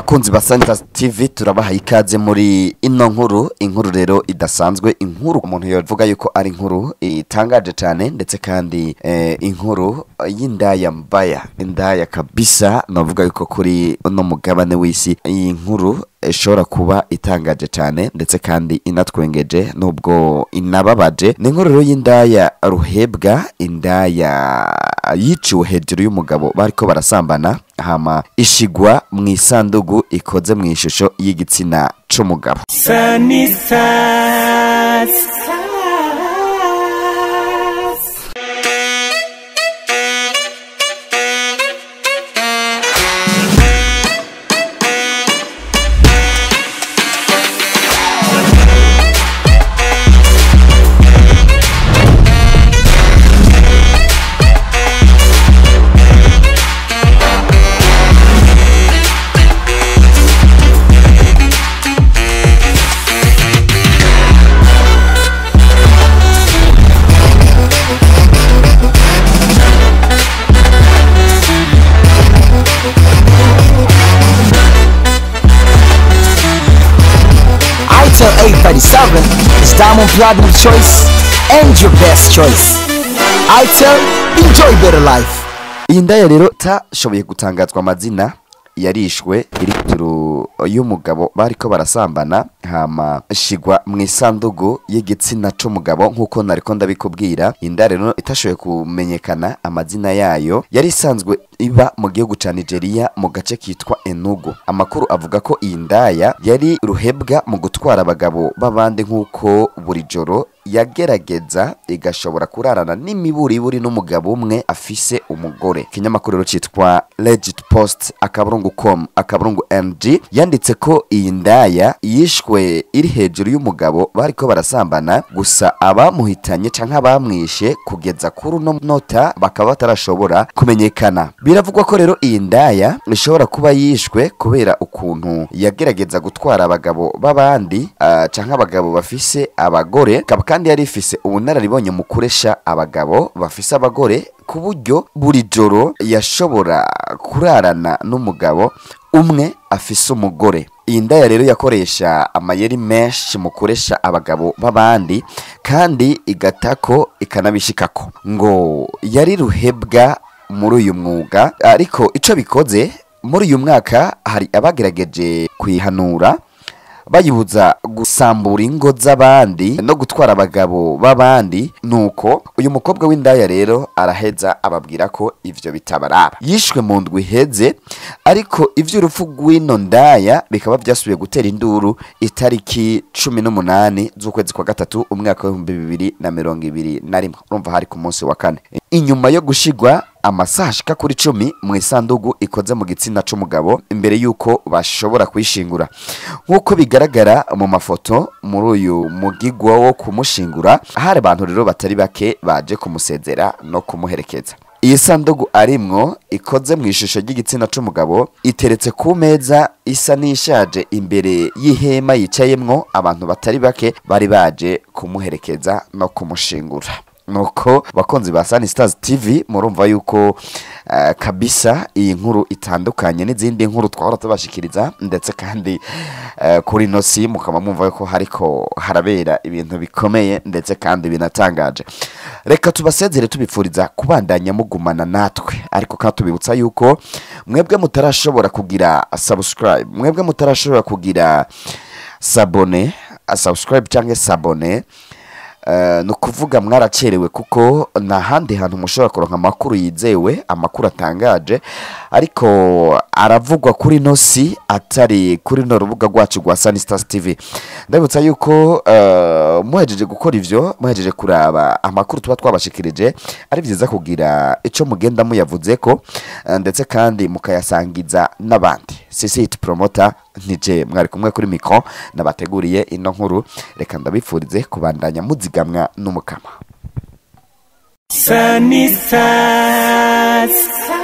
bakunzi ba Santa TV turabaha ikaze muri ino nkuru inkuru rero idasanzwe inkuru umuntu yovuga yuko ari inkuru itangaje cyane ndetse kandi eh, inkuru y'indaya mbaya indaya kabisa navuga yuko kuri uno mugabane w'isi iyi nkuru ishobora kuba itangaje cyane ndetse kandi inatwengeje nubwo inababaje ni inkuru rero y'indaya ruhebwa indaya yiciwe hejuru y'umugabo bariko barasambana hama ishigwa mu isandugu ikoze mu ishusho y'igitsina c'umugabo Sunny Stars. ITEL 837 is Diamond Platinum choice and your best choice. ITEL, enjoy better life. iyi ndaya rero tashoboye gutangazwa amazina yarishwe iri hejuru y'umugabo bariko barasambana hama shigwa mu isandugu y'igitsina c'umugabo nk'uko nariko ndabikubwira inda rero itashoboye kumenyekana amazina yayo yari isanzwe iba mu gihugu ca nigeria mu gace kitwa enugu amakuru avuga ko iyi ndaya yari ruhebwa mu gutwara abagabo b'abandi nk'uko buri joro yagerageza igashobora kurarana n'imiburiburi n'umugabo umwe afise umugore ikinyamakuru rero cyitwa legit post akaburungu com akaburungu ng yanditse ko iyi ndaya yishwe iri hejuru y'umugabo bariko barasambana gusa abamuhitanye canke abamwishe kugeza kuri uno nota bakaba batarashobora kumenyekana biravugwa ko rero iyi ndaya ishobora kuba yishwe kubera ukuntu yagerageza gutwara abagabo b'abandi ah, canke abagabo bafise abagore ikaba kandi yari ifise ubunararibonye mu kuresha abagabo bafise abagore ku buryo buri joro yashobora kurarana n'umugabo umwe afise umugore iyi ndaya rero yakoresha amayeri menshi mu kuresha abagabo b'abandi kandi igatako ikanabishikako ngo yari ruhebwa muri uyu mwuga ariko ico bikoze muri uyu mwaka hari abagerageje kuyihanura bayibuza gusambura ingo z'abandi no gutwara abagabo b'abandi nuko uyu mukobwa w'indaya rero araheza ababwira ko ivyo bitabaraba yishwe mu ndwi iheze ariko ivy'urupfu rw'ino ndaya bikaba vyasubiye gutera induru itariki cumi n'umunani z'ukwezi kwa gatatu umwaka w'ibihumbi bibiri na mirongo ibiri na rimwe urumva hari ku munsi wa kane inyuma yo gushigwa amasaha ashika kuri cumi mu isandugu ikoze mu gitsina c'umugabo imbere y'uko bashobora kuyishingura nk'uko bigaragara mu mafoto muri uyu mugigwa wo kumushingura hari abantu rero batari bake baje kumusezera no kumuherekeza iyi sandugu arimwo ikoze mu ishusho ry'igitsina c'umugabo iteretse ku meza isa n'ishaje imbere y'ihema yicayemwo abantu batari bake bari baje kumuherekeza no kumushingura nuko bakunzi ba Sunny Stars TV murumva yuko uh, kabisa iyi nkuru itandukanye n'izindi nkuru twahora tubashikiriza ndetse kandi uh, kuri no si mukaba mwumva yuko hariko harabera ibintu bikomeye ndetse kandi binatangaje reka tubasezere tubipfuriza kubandanya mugumana natwe ariko kandi tubibutsa yuko mwebwe mutarashobora kugira subscribe mwebwe mutarashobora kugira sabone subscribe cyangwa sabone Eh, ni ukuvuga mwaracerewe kuko nta handi hantu mushobora kuronka amakuru yizewe amakuru atangaje ariko aravugwa kuri no si atari kuri no rubuga rwacu rwa Sunny Stars TV ndabutsa yuko eh, muhejeje gukora ivyo muhejeje kuraba amakuru tuba twabashikirije ari byiza kugira ico mugenda muyavuze ko eh, ndetse kandi mukayasangiza n'abandi sisi hit promoter nije mwari kumwe kuri mikro nabateguriye ino nkuru reka ndabifurize kubandanya muzigamwa n'umukama Sunny Stars.